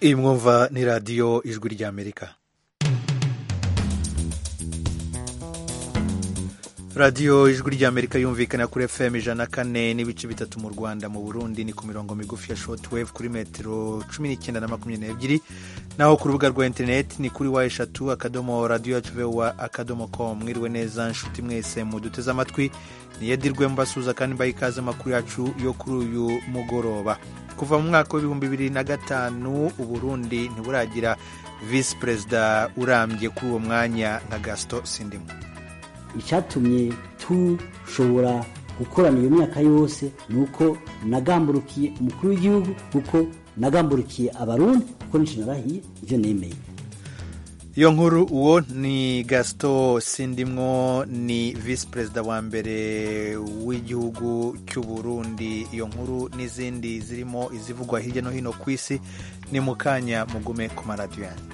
iyi mwumva ni radiyo ijwi ry'amerika radiyo ijwi ry'amerika yumvikana kuri fm ijana na kane n'ibice bitatu mu rwanda mu burundi ni ku mirongo migufi ya shortwave kuri metero cumi n'icyenda na makumyabiri n'ebyiri naho ku rubuga rwa interineti ni kuri wa eshatu akadomo radiyo yacu vewa akadomo com mwiriwe neza nshuti mwese muduteze amatwi niyedirwe mbasuza kandi mbaha ikaze amakuru yacu yo kuri uyu mugoroba kuva mu mwaka w'ibihumbi bibiri na gatanu uburundi ntiburagira visi perezida urambye kuri uwo mwanya nka gasito sindimo icyatumye tushobora gukorana iyo myaka yose ni uko nagamburukiye umukuru w'igihugu kuko nagamburukiye abarundi kuko nico narahiye ivyo nemeye iyo nkuru uwo ni gasito sindimwo ni visi perezida wa mbere w'igihugu cy'u Burundi iyo nkuru n'izindi zirimo izivugwa hirya no hino ku isi ni mu kanya mugume ku maradiyo yanyu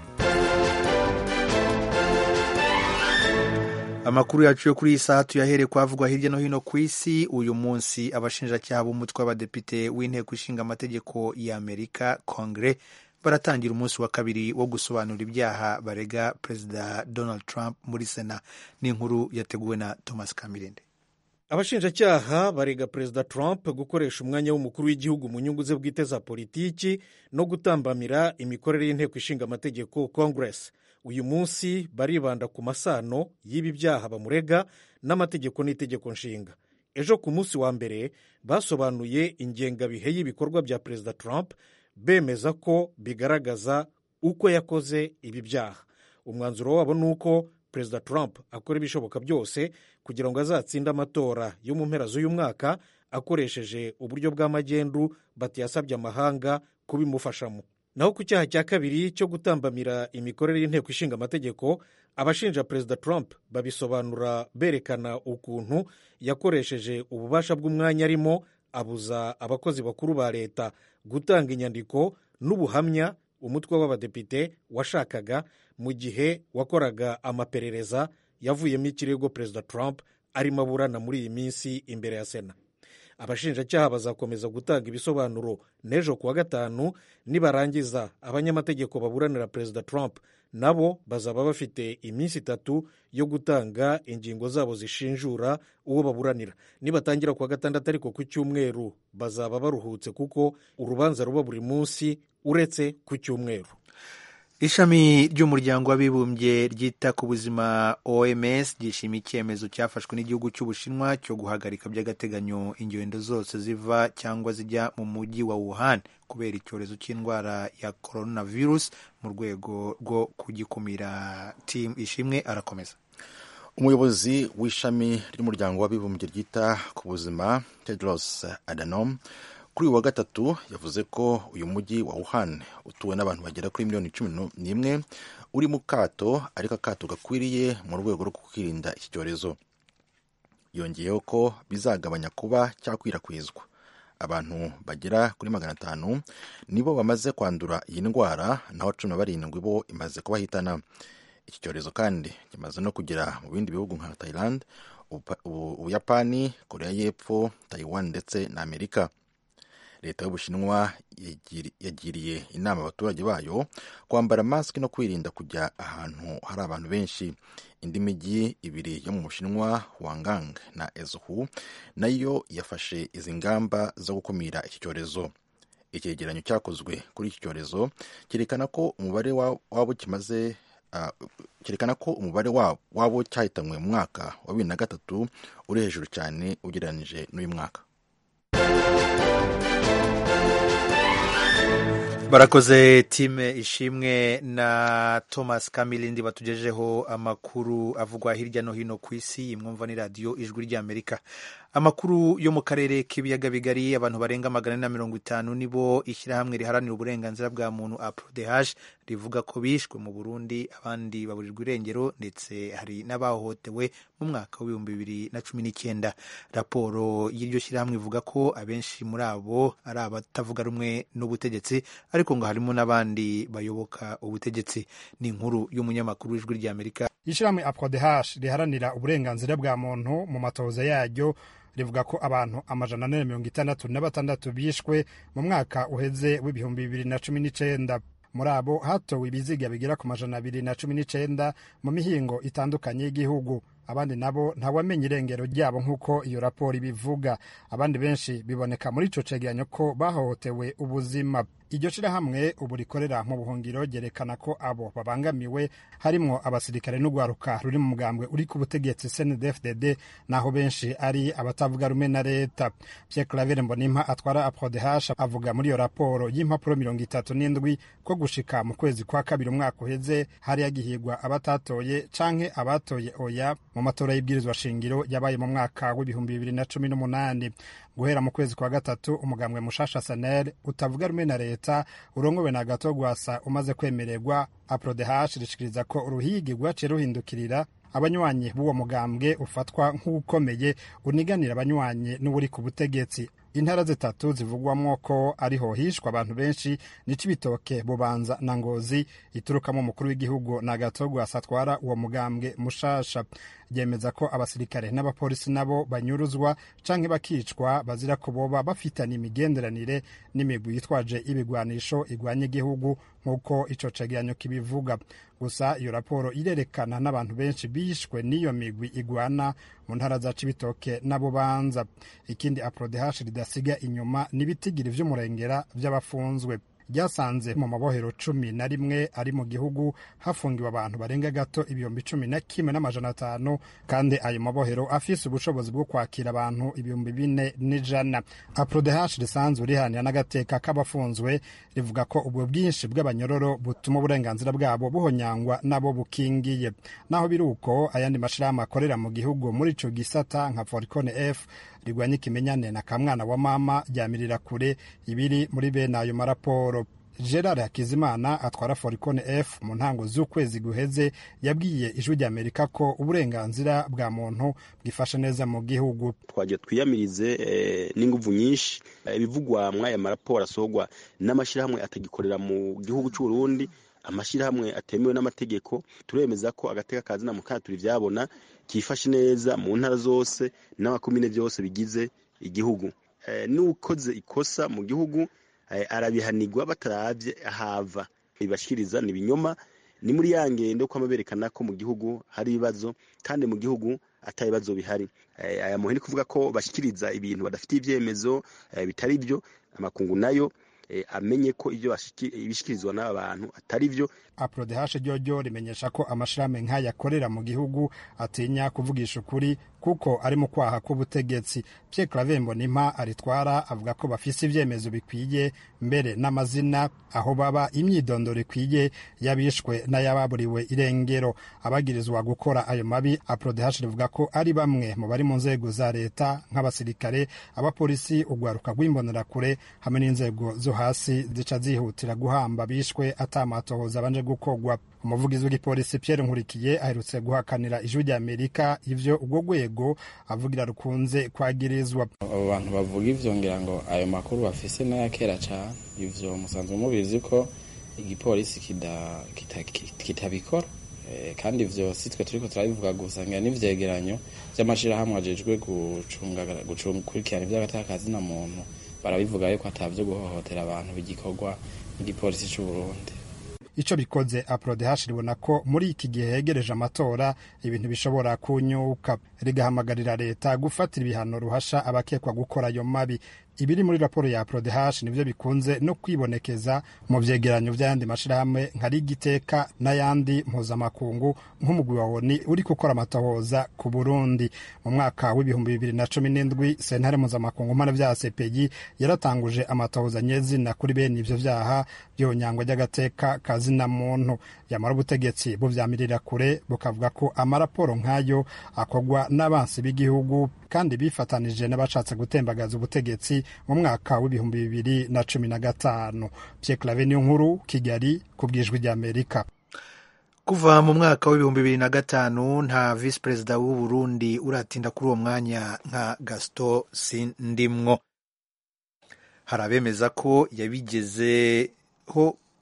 amakuru yacu yo kuri iyi saha tuyahere kwavugwa hirya no hino ku isi uyu munsi abashinjacyaha b'umutwe w'abadepite w'inteko ishinga amategeko y'amerika kongere baratangira umunsi wa kabiri wo gusobanura ibyaha barega perezida donald trump muri sena n'inkuru yateguwe na thomas kamirinde abashinjacyaha barega perezida trump gukoresha umwanya w'umukuru w'igihugu mu nyungu ze bwite za politiki no gutambamira imikorere y'inteko ishinga amategeko congress uyu munsi baribanda ku masano y'ibi byaha bamurega n'amategeko n'itegeko nshinga ejo ku munsi wa mbere basobanuye ingengabihe y'ibikorwa bya perezida trump bemeza ko bigaragaza uko yakoze ibi byaha umwanzuro wabo ni uko perezida trump akora ibishoboka byose kugira ngo azatsinde amatora yo mu mpera z'uyu mwaka akoresheje uburyo bw'amagendu batiyasabye amahanga kubimufashamo naho ku cyaha cya kabiri cyo gutambamira imikorere y'inteko ishinga amategeko abashinja perezida trump babisobanura berekana ukuntu yakoresheje ububasha bw'umwanya arimo abuza abakozi bakuru ba leta gutanga inyandiko n'ubuhamya umutwe w'abadepite washakaga mu gihe wakoraga amaperereza yavuyemo ikirego perezida trump arimo aburana muri iyi minsi imbere ya sena abashinjacyaha bazakomeza gutanga ibisobanuro n'ejo kuwa gatanu nibarangiza abanyamategeko baburanira perezida trump nabo bazaba bafite iminsi itatu yo gutanga ingingo zabo zishinjura uwo baburanira nibatangira kuwa gatandatu ariko ku cyumweru bazaba baruhutse kuko urubanza ruba buri munsi uretse ku cyumweru ishami ry'umuryango w'abibumbye ryita ku buzima oms ryishimiye icyemezo cyafashwe n'igihugu cy'ubushinwa cyo guhagarika by'agateganyo ingendo zose ziva cyangwa zijya mu mujyi wa wuhan kubera icyorezo cy'indwara ya coronavirus mu rwego rwo kugikumira tim ishimwe arakomeza umuyobozi w'ishami ry'umuryango w'abibumbye ryita ku buzima tedros adhanom kuri uyu wa gatatu yavuze ko uyu mujyi wa wuhan utuwe n'abantu bagera kuri miliyoni cumi n'imwe uri mu kato ariko akato gakwiriye mu rwego rwo kwirinda iki cyorezo yongeyeho ko bizagabanya kuba cyakwirakwizwa abantu bagera kuri magana atanu nibo bamaze kwandura iyi ndwara naho cumi na barindwi bo imaze kubahitana iki cyorezo kandi kimaze no kugera mu bindi bihugu nka thailand ubuyapani korea y'epfo taiwan ndetse na amerika leta y'ubushinwa yagiriye inama abaturage bayo kwambara masike no kwirinda kujya ahantu hari abantu benshi indi mijyi ibiri yo mu bushinwa wangang na ezuhu nayo yafashe izi ngamba zo gukumira iki cyorezo icyegeranyo cyakozwe kuri iki cyorezo cyerekana ko umubare wabo kimaze cyerekana ko umubare wabo cyahitanywe mu mwaka wa bibiri na gatatu uri hejuru cyane ugereranyije n'uyu mwaka barakoze time ishimwe na thomas kamilindi batugejeho amakuru avugwa hirya no hino ku isi imwumva ni radiyo ijwi ry'amerika amakuru yo mu karere k'ibiyaga bigari abantu barenga magana ane na mirongo itanu nibo ishyirahamwe riharanira uburenganzira bwa muntu aprodeh rivuga ko bishwe mu burundi abandi baburirwa irengero ndetse hari n'abahohotewe mu mwaka w'ibihumbi bibiri na cumi n'icyenda raporo y'iryo shyirahamwe ivuga ko abenshi muri abo ari abatavuga rumwe n'ubutegetsi ariko ngo harimo n'abandi bayoboka ubutegetsi ni inkuru y'umunyamakuru w'ijwi ry'amerika ishyirahamwe aprodeh riharanira uburenganzira bwa muntu mu matoza yaryo rivuga ko abantu amajana ane na mirongo itandatu na batandatu bishwe mu mwaka uheze w'ibihumbi bibiri na cumi n'icenda muri abo hatowe ibiziga bigera ku majana abiri na cumi n'icenda mu mihingo itandukanye y'igihugu abandi nabo ntawamenya irengero ryabo nk'uko iyo raporo ibivuga abandi benshi biboneka muri ico cegeranyo ko bahohotewe ubuzima iryo shirahamwe ubu rikorera mu buhungiro ryerekana ko abo babangamiwe harimwo abasirikare n'urwaruka ruri mu mugambwe uri ku butegetsi CNDD-FDD naho benshi ari abatavuga rumwe na leta Pierre Claver Mbonimpa atwara APRODH avuga muri iyo raporo y'impapuro mirongo itatu n'indwi ko gushika mu kwezi kwa kabiri umwaka uheze hari yagihigwa abatatoye canke abatoye oya mu matora y'ibwirizwa shingiro yabaye mu mwaka w'ibihumbi bibiri na cumi n'umunani guhera mu kwezi kwa gatatu umugambwe mushasha sanel utavuga rumwe na leta urongowe na gato gwasa umaze kwemererwa aprodehash rishikiriza ko uruhigi rwaciye ruhindukirira abanywanyi b'uwo mugambwe ufatwa nk'ukomeye uniganira abanywanyi n'uburi ku butegetsi intara zitatu zivugwamwo ko ariho hishwa abantu benshi ni cibitoke bubanza na ngozi iturukamo umukuru w'igihugu na gato atwara uwo mugambwe mushasha ryemeza ko abasirikare n'abapolisi nabo banyuruzwa canke bakicwa bazira ko boba bafitanye imigenderanire n'imigwi yitwaje ibigwanisho igwanya igihugu nk'uko ico cegeranyo kibivuga gusa iyo raporo irerekana n'abantu benshi bishwe n'iyo migwi igwana mu ntara za cibitoke na bubanza ikindi aprodehash ridasiga inyuma n'ibitigiri vy'umurengera vy'abafunzwe ryasanze mu mabohero cumi na rimwe ari mu gihugu hafungiwe abantu barenga gato ibihumbi cumi na kimwe n'amajana atanu kandi ayo mabohero afise ubushobozi bwo kwakira abantu ibihumbi bine n'ijana aprodehash risanzwe rihanira n'agateka k'abafunzwe rivuga ko ubwo bwinshi bw'abanyororo butuma uburenganzira bwabo buhonyangwa nabo bukingiye naho biri uko ayandi mashirahamwe akorera mu gihugu muri ico gisata nka foricone f rigwanya ikimenyane na kamwana wa mama ryamirira kure ibiri muri bene ayo maraporo gerard hakizimana atwara foricone f mu ntango z'ukwezi guheze yabwiye ijwi rya amerika ko uburenganzira bwa muntu bwifashe neza mu gihugu twagiye twiyamirize n'inguvu nyinshi ibivugwa muri aya maraporo asohorwa n'amashyirahamwe atagikorera mu gihugu cy'u Burundi amashyirahamwe atemewe n'amategeko turemeza ko agateka ka zina mukanya turi byabona kifashe neza mu ntara zose n'amakomine byose bigize igihugu n'ukoze ikosa mu gihugu arabihanirwa bataravye ahava ibashikiriza ni ibinyoma ni muri ya ngendo kwama berekana ko mu gihugu hari ibibazo kandi mu gihugu ata bibazo bihari aya muhini kuvuga ko bashikiriza ibintu badafitiye ivyemezo bitari byo amakungu nayo amenye ko ibyo ibishikirizwa n'aba bantu atari byo aprodehashe ryoryo rimenyesha ko amashirahamwe nk'aya akorera mu gihugu atinya kuvugisha ukuri kuko ari mu kwaha k'ubutegetsi Pierre Claver Mbonimpa aritwara avuga ko bafise ivyemezo bikwiye mbere n'amazina aho baba imyidondoro ikwiye yabishwe n'ayababuriwe irengero abagirizwa gukora ayo mabi aprodehashe rivuga ko ari bamwe mu bari mu nzego za leta nk'abasirikare abapolisi urwaruka rw'imbonerakure hamwe n'inzego zo hasi zica zihutira guhamba bishwe atamatohoza abanje gukogwa umuvugizi w'igipolisi Pierre Nkurikiye aherutse guhakanira ijwi rya Amerika ivyo ubwo rwego avugira rukunze kwagirizwa abo bantu bavuga ivyo ngira ngo ayo makuru bafise n'aya kera cane ivyo musanzwe mubizi ko igipolisi kitabikora kandi ivyo si twe turiko turabivuga gusa ngira n'ivyegeranyo vy'amashirahamwe ajejwe gukurikirana ivy'agataka na muntu barabivuga yuko atavyo guhohotera abantu bigikorwa n'igipolisi c'u Burundi ico bikoze aprodehash ribona ko muri iki gihe hegereje amatora ibintu bishobora kunyuka rigahamagarira leta gufatira ibihano ruhasha abakekwa gukora ayo mabi ibiri muri raporo ya prodehash nivyo bikunze no kwibonekeza mu vyegeranyo vy'ayandi mashirahamwe nka rigiteka n'ayandi mpuzamakungu nk'umugwi wa oni uri gukora amatohoza ku burundi mu mwaka w'ibihumbi bibiri na cumi n'indwi sentare mpuzamakungu mpana vya cpg yaratanguje amatohoza nyezina kuri bene ivyo vyaha vy'ihonyangwa ry'agateka kazina muntu yamara ubutegetsi buvyamirira kure bukavuga ko amaraporo nk'ayo akorwa n'abansi b'igihugu kandi bifatanije n'abashatse gutembagaza ubutegetsi mu mwaka w'ibihumbi bibiri na cumi na gatanu Pierre Claver niyo nkuru Kigali ku bwijwi ry'Amerika kuva mu mwaka w'ibihumbi bibiri na gatanu nta visi perezida w'u Burundi uratinda kuri uwo mwanya nka Gaston Sindimwo hari abemeza ko yabigezeho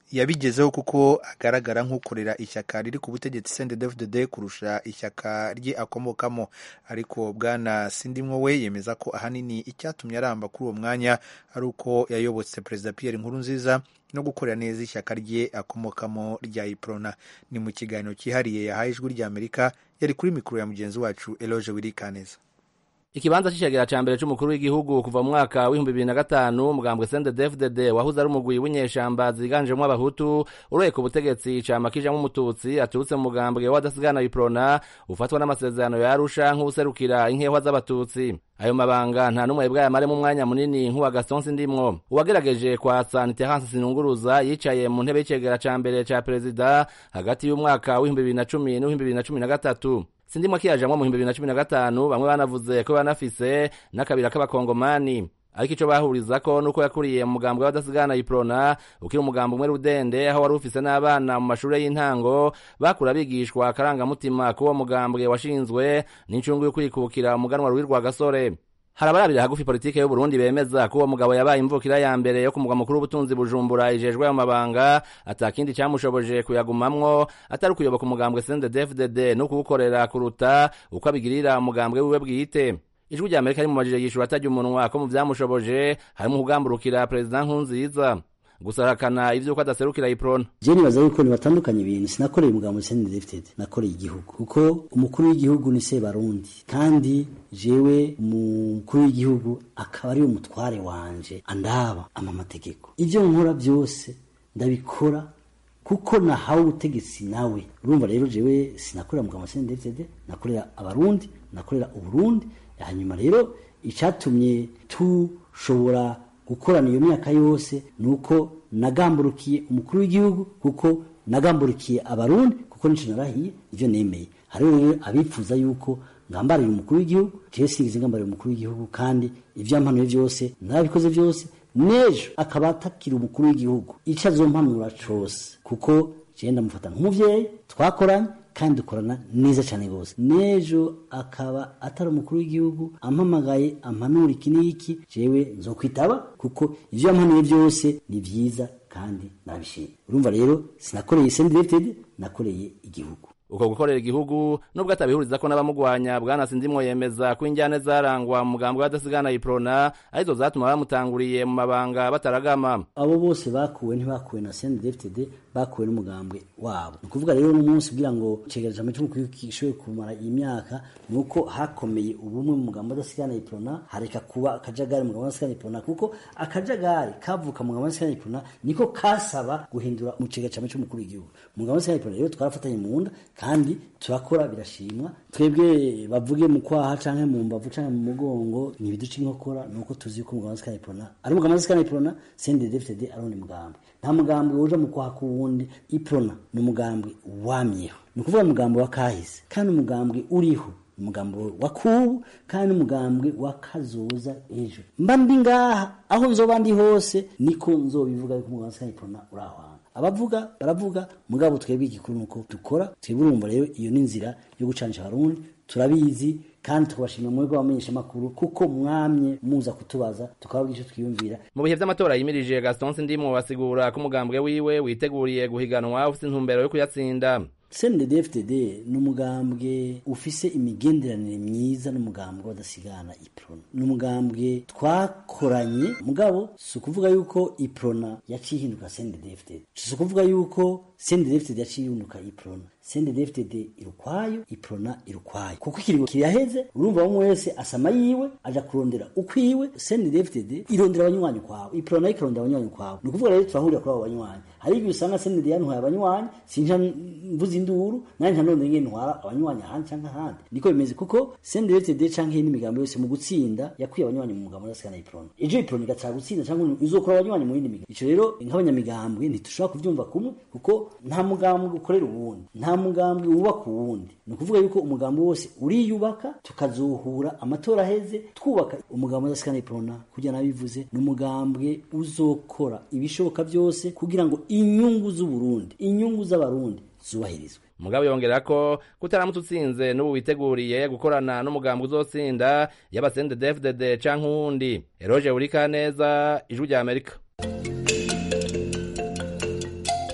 yabigezeho kuko agaragara nk'ukorera ishyaka riri ku butegetsi CNDD-FDD kurusha ishyaka rye akomokamo ariko bwana Sindimwo we yemeza ko ahanini icyatumye aramba kuri uwo mwanya ari uko yayobotse perezida Pierre Nkurunziza no gukorera neza ishyaka rye akomokamo rya Iprona ni mu kiganiro cyihariye yahaye ijwi ry'Amerika yari kuri mikoro ya mugenzi wacu Eloge Wirikaneza ikibanza c'icegera ca mbere c'umukuru w'igihugu kuva mu mwaka w'ibihumbi bibiri na gatanu umugambwe CNDD-FDD wahuze ari umugwi w'inyeshamba ziganjemwo abahutu uroye ku butegetsi cama kijamwo umututsi aturutse mu mugambwe w'adasigana iprona ufatwa n'amasezerano ya arusha nk'uwuserukira inkehwa z'abatutsi ayo mabanga nta n'umwe bwayamaremo umwanya munini nk'uwa Gaston Sindimwo uwagerageje kwatsa Niterence Sinunguruza yicaye mu ntebe y'icegera ca mbere ca perezida hagati y'umwaka w'ibihumbi bibiri na cumi n'uw'ibihumbi bibiri na cumi na gatatu sindimwo akiyajamwo mu bihumbi bibiri na cumi na gatanu bamwe banavuze ko banafise n'akabira k'abakongomani ariko ico bahurizako nuko yakuriye mu mugambwe w'abadasigana iprona ukiri umugambo umwe rudende aho wari ufise n'abana mu mashure y'intango bakura bigishwa akarangamutima k'uwo mugambwe washinzwe n'incungu yo kwikukira umuganwa ruwi rwa gasore hari abarabira hagufi politike y'uburundi bemeza ko uwo mugabo yabaye imvukira ya mbere yo ku mugwa mukuru w'ubutunzi bujumbura ijejwe ayo mabanga atakindi camushoboje kuyagumamwo atari ukuyoboka umugambwe CNDD-FDD no kuwukorera kuruta uko abigirira umugambwe wiwe bwite ijwi rya amerika rimumajije yishura atarya umunwa ko mu vyamushoboje harimo kugamburukira perezida nkurunziza gusa arakana ivyuko adaserukira iprona je nibaza yuko nibatandukanye ibintu sinakoreye umugabo CNDD-FDD nakoreye igihugu kuko umukuru w'igihugu ni se barundi kandi jewe umukuru w'igihugu akaba ari umutware wanje andaba ama mategeko ivyo nkora byose ndabikora kuko nahawe ubutegetsi nawe urumva rero jewe sinakorera umugabo CNDD-FDD nakorera abarundi nakorera uburundi hanyuma rero icatumye tushobora gukorana iyo myaka yose ni uko nagamburukiye umukuru w'igihugu kuko nagamburukiye abarundi kuko nico narahiye ivyo nemeye hariho rero abifuza yuko ngambariye umukuru w'igihugu jewe sinigeze ngambariye umukuru w'igihugu kandi ivyo yampanuye vyose narabikoze vyose n'ejo akaba atakira umukuru w'igihugu ico azompanura cose kuko jewe ndamufata nk'umuvyeyi twakoranye kandi dukorana neza cyane rwose n'ejo akaba atari umukuru w'igihugu ampamagaye ampanura iki n'iki jewe nzokwitaba kuko ivyo yampanuye byose ni vyiza kandi nabishimye urumva rero sinakoreye CNDD-FDD nakoreye igihugu uko gukorera igihugu nubwo atabihuriza ko n'abamugwanya bwana sindimwo yemeza ko injyane zarangwa mu mugambwe w'adasigana iprona arizo zatuma bamutanguriye mu mabanga bataragama abo bose bakuwe ntibakuwe na CNDD-FDD bakuwe n'umugambwe wabo ni ukuvuga rero n'umunsi kugira ngo cegereje amacu mukuru kishoboye kumara iyi myaka ni uko hakomeye ubumwe mu mugambo w'adasigana iprona hareka kuba akajagari mu mugambo w'adasigana iprona kuko akajagari kavuka mu mugambo w'adasigana iprona niko kasaba guhindura mu cegereje amacu mukuru w'igihugu mu mugambo w'adasigana iprona rero twarafatanye mu nda kandi turakora birashimwa twebwe bavuge mu kwaha canke mu mbavu canke mu mugongo ni ibiduca inkokora nuko tuzi ko umugabo wa Iprona ari umugabo wa Iprona CNDD-FDD ari undi mugambwe nta mugambwe uje mu kwaha k'uwundi Iprona ni umugambwe wamyeho ni ukuvuga umugambwe wa kahise kandi umugambwe uriho umugambwe wa kubu kandi umugambwe wa kazoza ejo mba ndi ngaha aho nzoba ndi hose niko nzobivuga yuko umugabo wa Iprona uri aho hantu abavuga baravuga mugabo twebwe igikuru nuko dukora twebwe urumva rero iyo ni inzira yo gucanisha abarundi turabizi kandi tukabashimira mwebwe abamenyesha amakuru kuko mwamye muza kutubaza tukababwira icyo twiyumvira mu bihe vy'amatora yimirije Gaston Sindimwo basigura ko umugambwe wiwe witeguriye guhiganwa ufite intumbero yo kuyatsinda CNDD-FDD ni umugambwe ufise imigenderanire myiza n'umugambwe w'adasigana iprona ni umugambwe twakoranye mugabo si ukuvuga yuko iprona yaciye ihinduka CNDD-FDD si ukuvuga yuko CNDD-FDD yaciye ihinduka iprona CNDD-FDD irukwayo iprona irukwayo kuko ikiringo kiraheze urumva bamwe wese asama yiwe aja kurondera ukwiwe CNDD-FDD irondera abanywanyi kwawe iprona ikarondera abanywanyi kwawe ni ukuvuga rero turahurira kuri abo banywanyi hari igihe usanga CNDD yantwaye abanywanyi sinja mvuza induru nanjye ntanone ngene ntwara abanywanyi ahandi canke ahandi niko bimeze kuko CNDD-FDD canke iyindi migambo yose mu gutsinda yakwiye abanywanyi mu mugambo w'adasigana iprona ejo iprona igatara gutsinda canke izokora abanywanyi mu yindi migambo ico rero nk'abanyamigambwe ntitushobora kuvyumva kumwe kuko nta mugambwe ukorera uwundi nta mugambwe wubaka uwundi ni ukuvuga yuko umugambi wose uriyubaka tukazohura amatora aheze twubaka umugambi w'adasigana iprona kugira nabivuze ni umugambwe uzokora ibishoboka byose kugira ngo inyungu z'uburundi inyungu z'abarundi zubahirizwe mugabo yongera ko kutaramutse utsinze n'ubu witeguriye gukorana n'umugambi uzotsinda yaba CNDD-FDD canke uwundi Eroge Urikaneza ijwi rya Amerika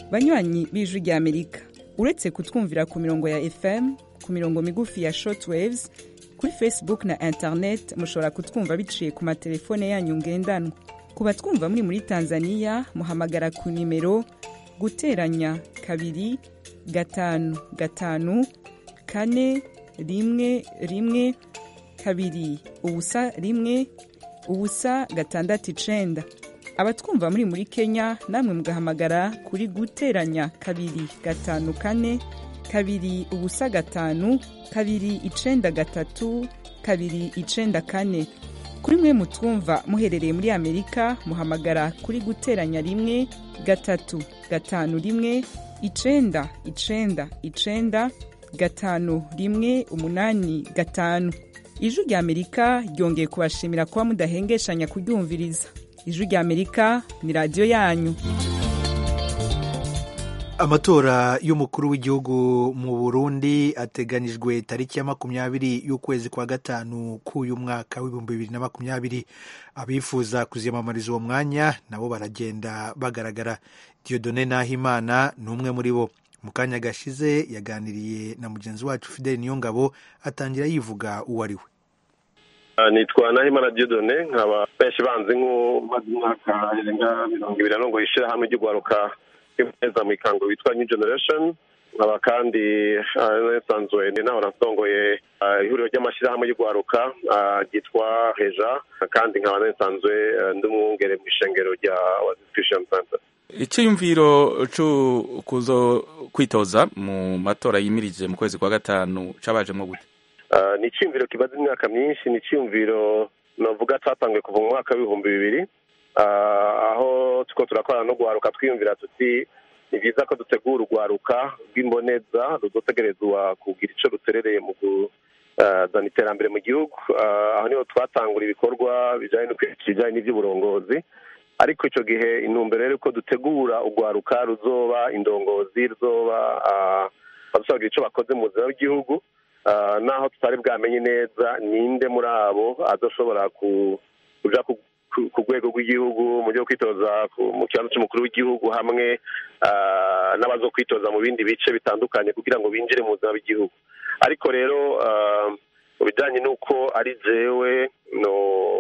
banywanyi b'ijwi rya amerika uretse kutwumvira ku mirongo ya fm ku mirongo migufi ya shortwaves kuri facebook na internet mushobora kutwumva biciye ku matelefone yanyu ngendanwa ku batwumva muri muri tanzania muhamagara ku nimero guteranya kabiri gatanu gatanu kane rimwe rimwe kabiri ubusa rimwe ubusa gatandatu icenda abatwumva muri muri kenya namwe mugahamagara kuri guteranya kabiri gatanu kane kabiri ubusa gatanu kabiri icenda gatatu kabiri icenda kane kuri mwe mutwumva muherereye muri amerika muhamagara kuri guteranya rimwe gatatu gatanu rimwe icenda icenda icenda gatanu rimwe umunani gatanu ijwi rya amerika ryongeye kubashimira kuba mudahengeshanya kuryumviriza ijwi rya amerika ni radiyo yanyu amatora y'umukuru w'igihugu mu burundi ateganijwe tariki ya makumyabiri y'ukwezi kwa gatanu k'uyu mwaka w'ibihumbi bibiri na makumyabiri abifuza kuziyamamariza uwo mwanya nabo baragenda bagaragara diodone nahimana ni umwe muri bo mu kanya gashize yaganiriye na mugenzi wacu fideli niyongabo atangira yivuga uwo ari we nitwa nahimana diodone nkaba benshi banzi nk'umaze umwaka irenga mirongo ibiri na mirongo ishyirahamwe ry'urwaruka neza mu ikango witwa new generation nkaba kandi nsanzwe naho nasongoye ihuriro ry'amashyirahamwe y'urwaruka ryitwa heja kandi nkaba nsanzwe ndi umwungere mu ishengero rya christian center icyiyumviro cyo kuzo kwitoza mu matora yimirije mu kwezi kwa gatanu cabajemo gute ni icyiyumviro kimaze imyaka myinshi ni icyiyumviro navuga cyatangiye kuva mu mwaka w'ibihumbi bibiri aho tuko turakorana no guharuka twiyumvira tuti ni byiza ko dutegura urwaruka rw'imboneza ruzotegerezwa kugira icyo ruterereye mu kuzana iterambere mu gihugu aho niho twatangura ibikorwa bijyanye no kwigisha ibijyanye n'iby'uburongozi ariko icyo gihe intumbero rero ko dutegura urwaruka ruzoba indongozi ruzoba badusabagira icyo bakoze mu buzima bw'igihugu naho tutari bwamenye neza ninde muri abo adashobora kuja ku rwego rw'igihugu mu buryo bwo kwitoza mu kibanza cy'umukuru w'igihugu hamwe n'abazo kwitoza mu bindi bice bitandukanye kugira ngo binjire mu buzima bw'igihugu ariko rero mu bijyanye n'uko ari jewe no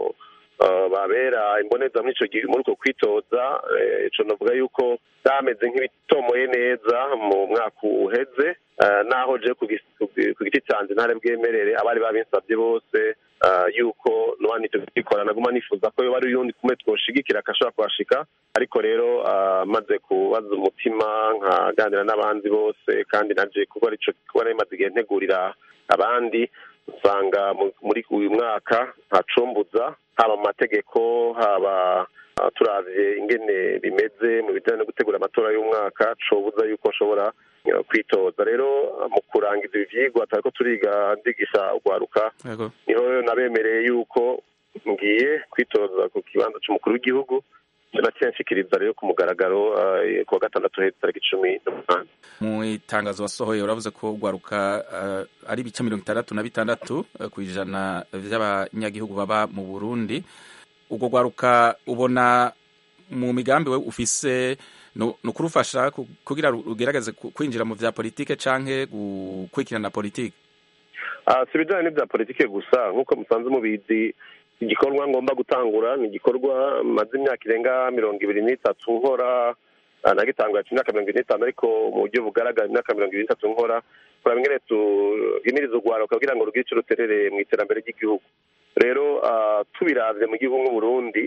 babera imboneza muri uko kwitoza icyo navuga yuko byameze nk'ibitomoye neza mu mwaka uheze naho je ku giti cyanjye ntare bwemerere abari babinsabye bose yuko nuwani tubikora naguma nifuza ko yoba ari uyundi kumwe twoshigikira akashobora kuhashika ariko rero maze kubaza umutima nkaganira n'abandi bose kandi naje kuko arico kuba nari maze igihe ntegurira abandi usanga muri uyu mwaka ntacumbuza haba mu mategeko haba turavye ingene bimeze mu bijyanye no gutegura amatora y'umwaka cobuza yuko nshobora kwitoza rero mu kurangiza ibi vyigwa turiko turiga ndigisha urwaruka niho nabemereye yuko ngiye kwitoza ku kibanza c'umukuru w'igihugu naciye nshikiriza rero ku mugaragaro ku wa gatandatu hezi tariki cumi n'umunani mu itangazo wasohoye uravuze ko urwaruka ari ibice mirongo itandatu na bitandatu ku ijana vy'abanyagihugu baba mu burundi urwo rwaruka ubona mu migambi we ufise ni ukurufasha kugira rugerageze kwinjira mu vya politike canke gukurikirana politike si ibijanye n'ivya politike gusa nk'uko musanze mubizi igikorwa ngomba gutangura ni igikorwa maze imyaka irenga mirongo ibiri n'itatu nkora nagitangura imyaka mirongo ibiri n'itanu ariko mu buryo bugaragara imyaka mirongo ibiri n'itatu nkora kuraba ingene tuhimiriza urwaruka kugira ngo rugire ico ruterereye mu iterambere ry'igihugu rero tubiravye mu gihugu nk'uburundi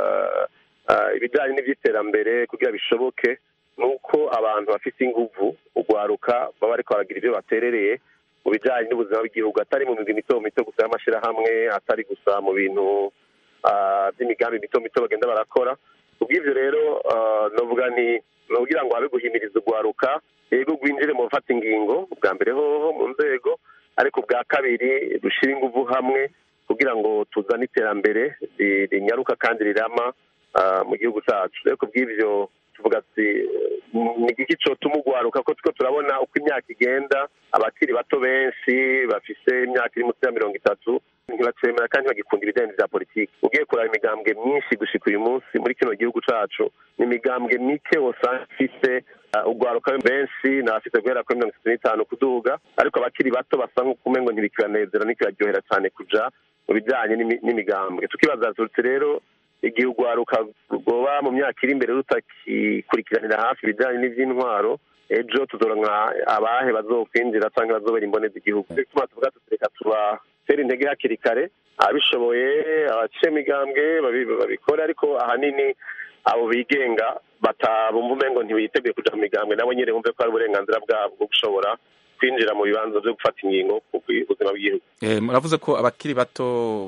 ibijyanye n'iby'iterambere kugira bishoboke ni uko abantu bafite inguvu urwaruka baba ariko baragira ibyo baterereye mu bijyanye n'ubuzima bw'igihugu atari mu migwi mito mito gusa y'amashyirahamwe atari gusa mu bintu by'imigambi mito mito bagenda barakora ubw'ibyo rero novuga ni kugira ngo habe guhimiriza urwaruka yego rwinjire mu gufata ingingo bwa mbere hoho mu nzego ariko bwa kabiri dushyire ingufu hamwe kugira ngo tuzane iterambere rinyaruka kandi rirama mu gihugu cyacu rero ku bw'ibyo tuvuga ati ni igiki cyotuma ugwaruka ko two turabona uko imyaka igenda abakiri bato benshi bafise imyaka iri munsi ya mirongo itatu ntibacemera kandi bagikunda ibijyanye bya politiki ugiye kuraba imigambwe myinshi gushika uyu munsi muri kino gihugu cacu ni imigambwe mike usanga ifise ugwaruka benshi ni abafite guhera kuri mirongo itatu n'itanu kuduga ariko abakiri bato basa nk'uko umengo ntibikibanezera ntikibaryohera cyane kuja mu bijyanye n'imigambwe tukibaza tuti rero igihe ugwaruka rwoba mu myaka iri imbere rutakikurikiranira hafi ibijyanye n'iby'intwaro ejo tuzoronka abahe bazokwinjira cyangwa bazobera imboneza igihugu tuma tuvuga tutireka tubatera intege hakiri kare abishoboye abaciye imigambwe babikora ariko ahanini abo bigenga batabumva umengo ntibiteguye kuja mu migambwe nabo nyine bumve ko ari uburenganzira bwabo bwo gushobora kwinjira mu bibanza byo gufata ingingo ku buzima bw'igihugu muravuze ko abakiri bato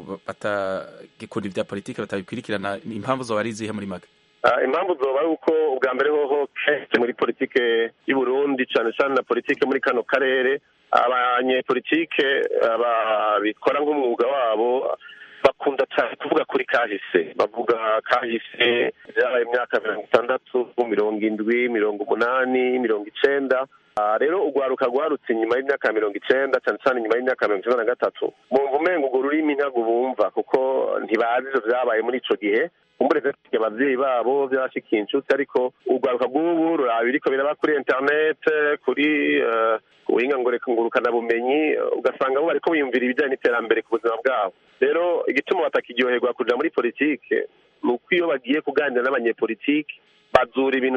batagikunda ibya politiki batabikurikirana impamvu zoba ari izihe muri make impamvu zoba ari uko ubwa mbere hoho kenshi muri politike y'u Burundi cyane cyane na politike muri kano karere abanyepolitike babikora nk'umwuga wabo bakunda cyane kuvuga kuri kahise bavuga kahise byabaye imyaka mirongo itandatu mirongo indwi mirongo umunani mirongo icenda rero urwaruka rwarutse inyuma y'imyaka mirongo icenda cyane cyane inyuma y'imyaka mirongo icenda na gatatu bumva umengo urwo rurimi ntabwo bumva kuko ntibazi ivyo vyabaye muri ico gihe umureze abavyeyi babo vyashikiye inshuti ariko urwaruka rw'ubu ruraba biriko biraba kuri internet kuri ubuhinga ngurukana bumenyi ugasanga bo bariko biyumvira ibijyanye n'iterambere ku buzima bwabo rero igituma batakiryoherwa kuja muri politike ni uko iyo bagiye kuganira n'abanyepolitike bazura ibintu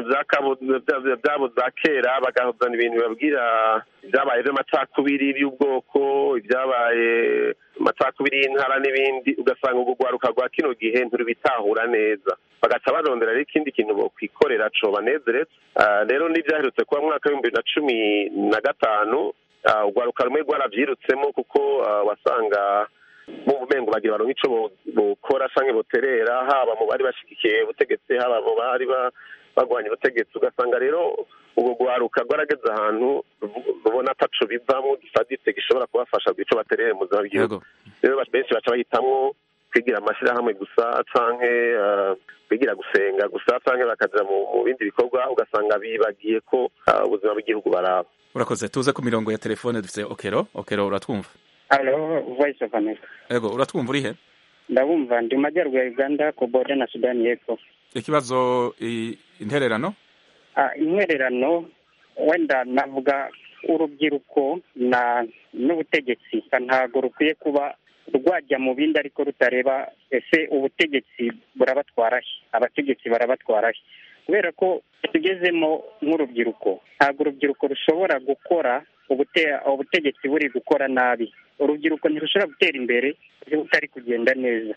byabo za kera bagahuzana ibintu bibabwira ibyabaye by'amacakubiri y'ubwoko ibyabaye amacakubiri y'intara n'ibindi ugasanga urwo rwaruka rwa kino gihe ntirubitahura neza bagaca barondera rero ikindi kintu bokwikorera co banezeretse rero n'ibyaherutse kuba mu mwaka w'ibihumbi bibiri na cumi na gatanu urwaruka rumwe rwaravyirutsemo kuko wasanga mu bumengo bagira baronka ico bokora canke boterera haba mu bari bashigikiye ubutegetsi haba mu bari bagwanya ubutegetsi ugasanga rero ubwo rwaruka rwarageze ahantu rubona ataco bivamo gisaditse gishobora kubafasha ico baterere mu buzima bw'igihugu rero benshi baca bahitamwo kwigira amashirahamwe gusa canke kwigira gusenga gusa canke bakaja mu bindi bikorwa ugasanga bibagiye ko ubuzima bw'igihugu baraba urakoze tuze ku mirongo ya telefone dufise okero okero uratwumva Hello, Voice of America. Ego, uratwumva uri he? Ndabumva ndi majyaruguru ya Uganda ku boda na Sudani y'Epfo. Ikibazo intererano? Ah, intererano wenda navuga urubyiruko na n'ubutegetsi ntabwo rukwiye kuba rwajya mu bindi ariko rutareba ese ubutegetsi burabatwara he abategetsi barabatwara he kubera ko tugezemo nk'urubyiruko ntabwo urubyiruko rushobora gukora ubutegetsi buri gukora nabi urubyiruko ntirushobora gutera imbere butari kugenda neza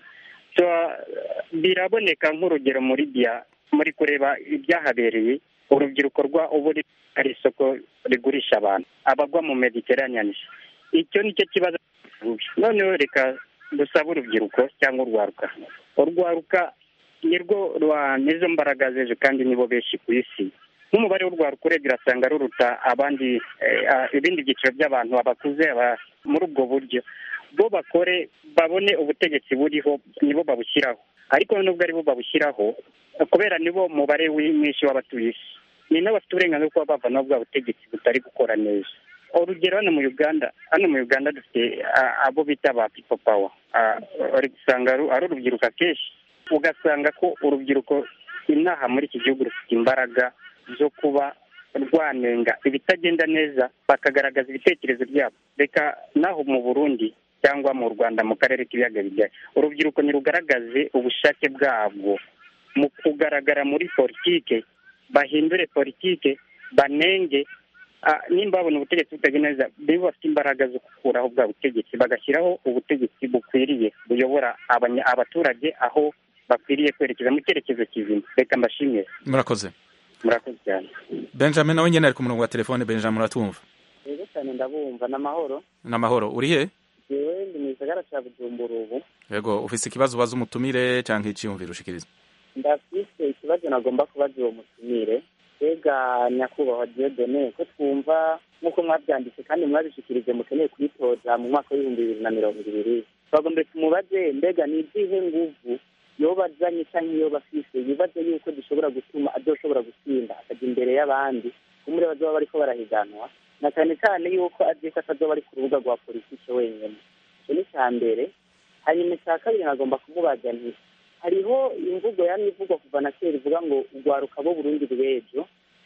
biraboneka nk'urugero muri bya muri kureba ibyahabereye urubyiruko rwa ubu ari isoko rigurisha abantu abagwa mu mediterranean icyo nicyo kibazo noneho reka dusabe urubyiruko cyangwa urwaruka urwaruka nirwo nizo mbaraga z'ejo kandi nibo benshi ku isi nk'umubare w'urwaruka urebye urasanga ruruta abandi ibindi byiciro by'abantu abakuze muri ubwo buryo bo bakore babone ubutegetsi buriho nibo babushyiraho ariko nubwo ari bo babushyiraho kubera nibo mubare mwinshi w'abatuye isi ni n'abafite uburenganzira bwo kuba bavanaho bwa butegetsi butari gukora neza urugero hano mu uganda hano mu uganda dufite abo bita ba pipo pawa uri gusanga ari urubyiruko akenshi ugasanga ko urubyiruko inaha muri iki gihugu rufite imbaraga zo kuba rwanenga ibitagenda neza bakagaragaza ibitekerezo byabo reka naho mu burundi cyangwa mu rwanda mu karere k'ibiyaga bigari urubyiruko ntirugaragaze ubushake bwabwo mu kugaragara muri politike bahindure politike banenge nimba babona ubutegetsi butagenda neza biba bafite imbaraga zo gukuraho bwa butegetsi bagashyiraho ubutegetsi bukwiriye buyobora abaturage aho bakwiriye kwerekeza mu cyerekezo kizima reka mbashimire murakoze murakoze cyane benjamin nawe nyine ari ku murongo wa telefone benjamin uratumva rero cyane ndabumva ni amahoro ni amahoro uri he yewe ndi mu gisagara cya bujumbura ubu yego ufise ikibazo ubaza umutumire cyangwa icyiyumviro ushikiriza ndafise ikibazo nagomba kubaza uwo mutumire mbega nyakubahwa diodone ko twumva nk'uko mwabyanditse kandi mwabishikirije mukeneye kuyitoza mu mwaka w'ibihumbi bibiri na mirongo ibiri twagombe tumubaze mbega ni izihe nguvu yoba azanye cyangwa yoba afise yibaze yuko dushobora gutuma adoshobora gutsinda akajya imbere y'abandi kumure bazoba bariko barahiganwa na cyane cyane yuko azi ko atazoba ari ku rubuga rwa politiki wenyine icyo ni icya mbere hanyuma icya kabiri nagomba kumubaza nti hariho imvugo yamye ivugwa kuva na kera ivuga ngo urwaruka bo burundi rw'ejo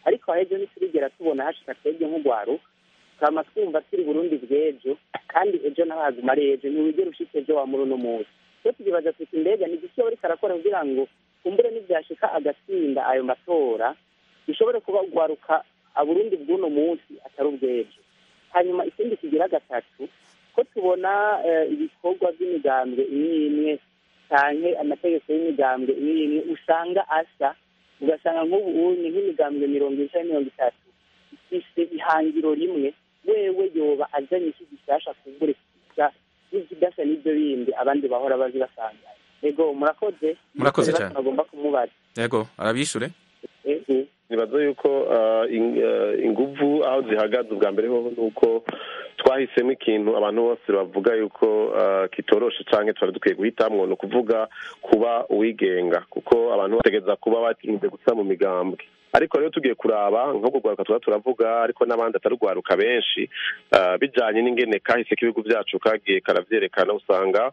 ariko ahejo ntiturigera tubona hashika twebwe nk'urwaru tukama twumva turi burundi bw'ejo kandi ejo naho haguma ari ejo ntiwigera ushitse ejo wa muri uno munsi so tukibaza tuti mbega ni igiki ariko arakora kugira ngo kumbure n'ivyashika agatsinda ayo matora bishobore kuba urwaruka aburundi bw'uno munsi atari ubw'ejo hanyuma ikindi kigira gatatu ko tubona ibikorwa by'imigambwe imwe imwe canke amategeko y'imigambwe imwe imwe usanga asa ugasanga nk'ubu ni nk'imigambwe mirongo ine canke mirongo itatu ifise ihangiro rimwe wewe yoba azanye iki gishasha kumbure kisa n'ikidasa n'ibyo bindi abandi bahora bazi basanga ego murakoze Murakoze cyane. bagomba kumubaza yego arabishure ego nibaza yuko ah, in- ah, inguvu aho zihagaze ubwa mbere hoho ni uko twahisemo ikintu abantu bose bavuga yuko ah, kitoroshe canke twari dukwiye guhitamwo ni ukuvuga kuba uwigenga kuko abantu bategereza kuba batinze gusa mu migambwe ariko rero tugiye kuraba nk'ubwo rwaruka tuba turavuga ariko n'abandi atari urwaruka benshi ah, bijanye n'ingene kahise k'ibihugu vyacu kagiye karavyerekana usanga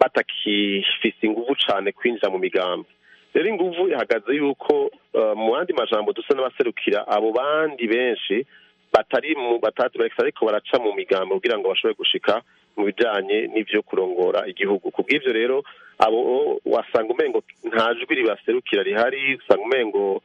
batakifise inguvu cane kwinjira mu migambi rero inguvu ihagaze yuko uh, mu yandi majambo dusa n'abaserukira abo bandi benshi batari mu batatu bareka ariko baraca mu migambo kugira ngo bashobore gushika mu bijanye n'ivyo kurongora igihugu ku bw'ivyo rero abo wasanga umengo nta jwi ribaserukira rihari usanga umengo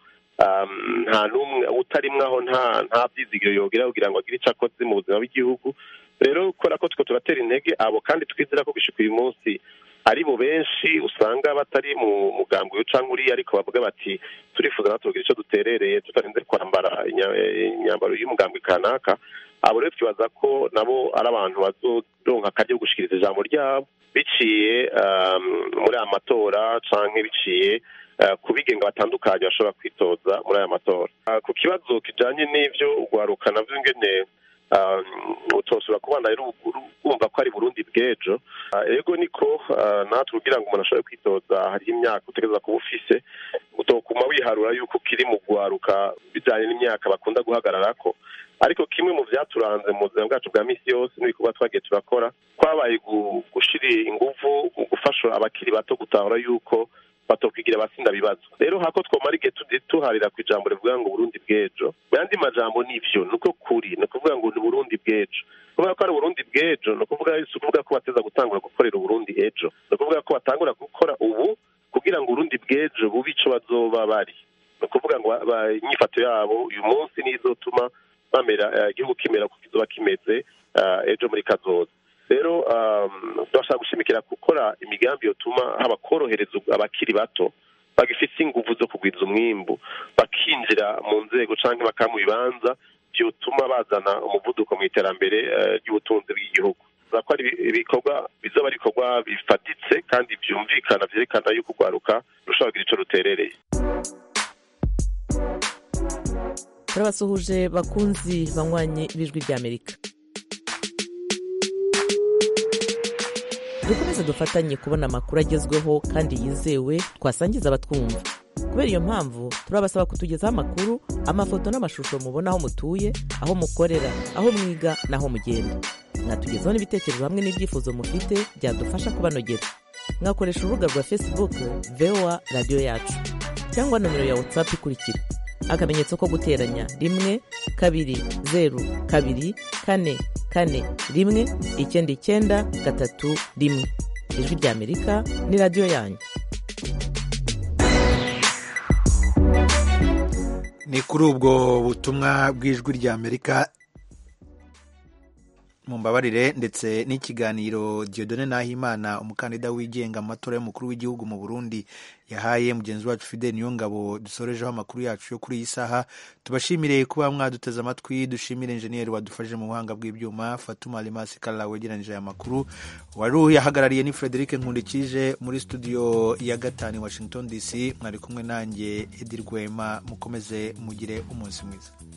um, nta n'umwe utarimwe aho nta nta vyizigiro yogira kugira ngo agire ico akoze mu buzima bw'igihugu rero kubera ko two turatera intege abo kandi twizera ko gushika uyu munsi ari bo benshi usanga batari mu mugambi uyu canke uriya ariko bavuga bati turifuza natwe kugira ico duterereye tutarinze kwambara inya- eh, imyambaro y'umugambi kanaka abo rero twibaza ko nabo ari abantu bazoronka akaryo ko gushikiriza ijambo ryabo biciye um, muri aya matora canke biciye uh, ku bigenga batandukanye bashobora kwitoza muri aya matora Uh, ku kibazo kijanye n'ivyo urwaruka navyo ngene um, utosura kubana rero wumva ko ari burundi bw'ejo Ah, ego niko ah, natwe kugira ngo umuntu ashobore kwitoza hariho imyaka utegereza kuba ufise utokuma wiharura yuko ukiri mu rwaruka bijanye n'imyaka bakunda guhagararako ariko kimwe mu vyaturanze mu buzima bwacu bwa misi yose n'ibikorwa twagiye turakora kwabaye gu- gushira inguvu mu gufasha abakiri bato gutahura yuko batokwigira abasinda bibazo rero hako twomara igihe tudi- tuharira ku ijambo rivuga ngo burundi bw'ejo mu yandi majambo nivyo niko kuri ni ukuvuga ngo ni burundi bw'ejo kubera ko ari uburundi bw'ejo ni ukuvuga si ukuvuga ko bateza gutangura gukorera uburundi ejo ni ukuvuga ko batangura gukora ubu kugira ngo uburundi bw'ejo bube ico bazoba bari ni ukuvuga ngo ba- ba- inyifato yabo uyu munsi niyo izotuma bamera eh, igihugu kimera kuko kizoba kimeze eh, ejo muri kazoza rero um, turashaka gushimikira gukora imigambi yotuma haba korohereza abakiri bato bagifite inguvu zo kugwiza umwimbu bakinjira mu nzego canke bakaba mu bibanza vyotuma bazana umuvuduko mu iterambere eh, ry'ubutunzi bw'igihugu Tuvuga ko ari ibi- ibikorwa bizoba ari ibikorwa bifatitse kandi vyumvikana vyerekana yuko urwaruka rushobora kugira ico ruterereye turabasuhuje bakunzi banywanyi b'ijwi ry'amerika dukomeze dufatanye kubona amakuru agezweho kandi yizewe twasangiza abatwumva kubera iyo mpamvu turabasaba kutugezaho amakuru amafoto n'amashusho mubona aho mutuye aho mukorera aho mwiga n'aho mugenda mwatugezaho n'ibitekerezo hamwe n'ibyifuzo mufite byadufasha kubanogera mwakoresha urubuga rwa facebook voa radiyo yacu cyangwa nomero ya whatsapp ikurikira akamenyetso ko guteranya rimwe kabiri zeru kabiri kane kane rimwe icyenda icyenda gatatu rimwe ijwi ry'amerika ni radiyo yanyu ni kuri ubwo butumwa bw'ijwi ry'amerika mumbabarire ndetse n'ikiganiro Dieudonne Nahimana umukandida wigenga mu matora y'umukuru w'igihugu mu Burundi yahaye mugenzi wacu Fidel Niyongabo dusorejeho amakuru yacu yo kuri iyi saha tubashimire kuba mwaduteze amatwi dushimire injeniyeri wadufashije mu buhanga bw'ibyuma Fatuma Alimasi Kalla wegeranyije aya makuru wari uyahagarariye ni Frederic Nkundikije muri studio ya gatanu i Washington DC mwari kumwe nanjye Edi Rwema mukomeze mugire umunsi mwiza